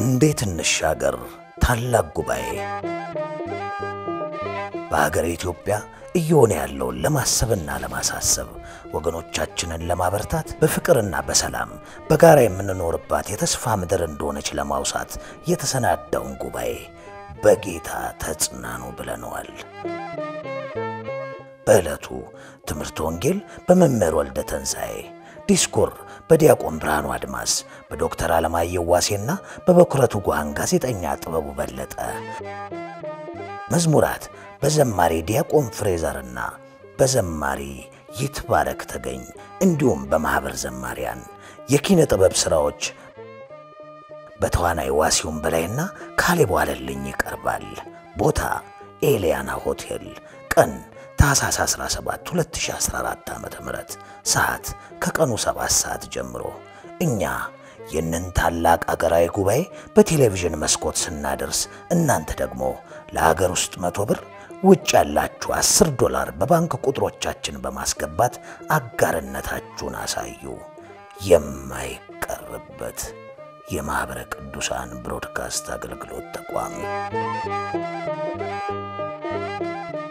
እንዴት እንሻገር ታላቅ ጉባኤ በሀገር ኢትዮጵያ እየሆነ ያለውን ለማሰብና ለማሳሰብ ወገኖቻችንን ለማበርታት በፍቅርና በሰላም በጋራ የምንኖርባት የተስፋ ምድር እንደሆነች ለማውሳት የተሰናዳውን ጉባኤ በጌታ ተጽናኑ ብለነዋል። በዕለቱ ትምህርት ወንጌል በመምህር ወልደ ተንሣኤ፣ ዲስኩር በዲያቆን ብርሃኑ አድማስ፣ በዶክተር አለማየሁ ዋሴና በበኩረቱ ጓን ጋዜጠኛ ጥበቡ በለጠ፣ መዝሙራት በዘማሪ ዲያቆን ፍሬዘርና በዘማሪ ይትባረክ ተገኝ እንዲሁም በማኅበር ዘማሪያን የኪነ ጥበብ ሥራዎች በተዋናይ ዋሲውን በላይና ካሌብ ዋለልኝ ይቀርባል። ቦታ ኤልያና ሆቴል። ቀን ታኅሳስ 17 2014 ዓ ም ሰዓት ከቀኑ 7 ሰዓት ጀምሮ። እኛ ይህንን ታላቅ አገራዊ ጉባኤ በቴሌቪዥን መስኮት ስናደርስ እናንተ ደግሞ ለሀገር ውስጥ መቶ ብር ውጭ ያላችሁ 10 ዶላር በባንክ ቁጥሮቻችን በማስገባት አጋርነታችሁን አሳዩ። የማይቀርበት የማኅበረ ቅዱሳን ብሮድካስት አገልግሎት ተቋም